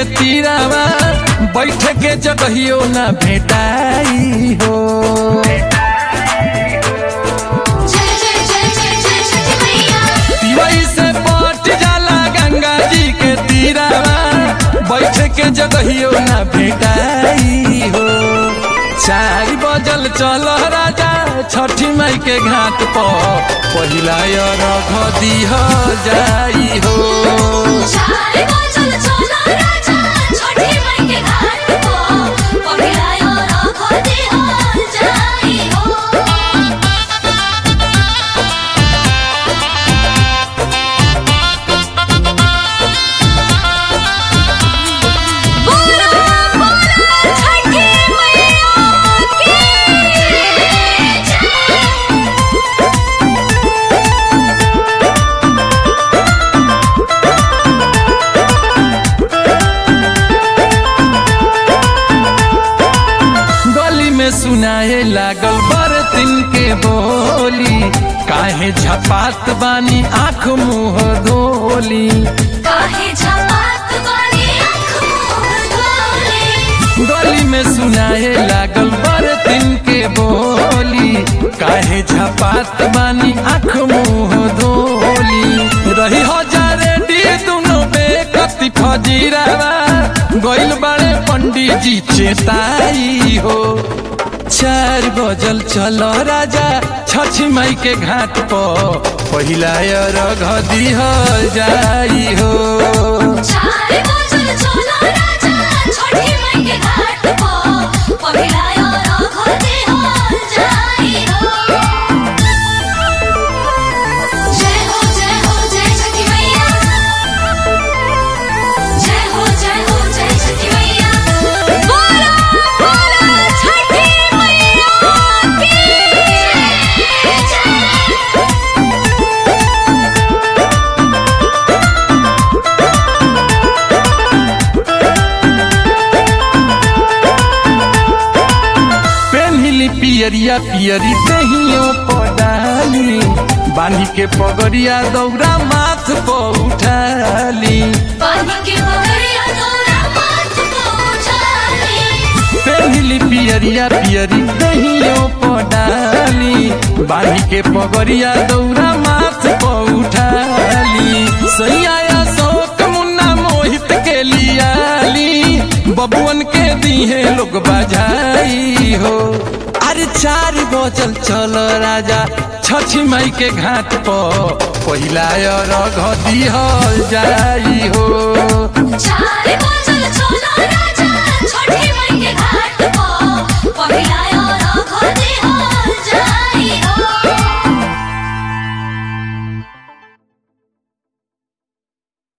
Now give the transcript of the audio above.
के तीरावा बैठ के जगहियो ना भेटाई हो जय जय जय जय जय छठी मैया पिवई से पट जाला गंगा जी के तीरावा बैठ के जगहियो ना भेटाई हो चार बजल चल राजा छठी माई के घाट पर पहिला रघ दिह जाई हो चार बजल चला राजा छठी माई के घाट को पहिरायो रख दे हो जाई हो बोला बोला छठी मैया की जय गली में सुनाए लागल बरतिन के बोली काहे झपात बानी आँख मुँह धोली काहे झपात वाली आँख मोर धोले गली में सुनाए लागल बरतिन के बोली काहे झपात बानी आँख मुँह धोली रही हजारे डी दुनो बेकती फजीरावा गइल बाड़े पंडित जी चेताई हो चार बजल चलो राजा छठी माई के घाट पर पहिला रघ दिह जाई हो चार बजल चला राजा छठी माई के घाट को पहिरायो रख दे हो जाई हो जय हो जय हो जय छठी मैया जय हो जय हो जय छठी मैया बोला बोला छठी मैया की जय पेन्हिली पियरिया पियरी दहियो पडाली बांधी के पगड़िया दौरा माथ पर उठाली पानी के बगड़िया दौरा माथ को उठाली पेन्हिली पियरिया पियरी दहियो पडाली बांधी के पगड़िया दौरा माथ पर उठाली सैया शोक मुन्ना मोहित के लियाली बबुअन के दीहे लोग बजाई हो अरे चार बजल चल राजा छठी माई के घाट पर पहिला रघ दिह जाई हो चार बजल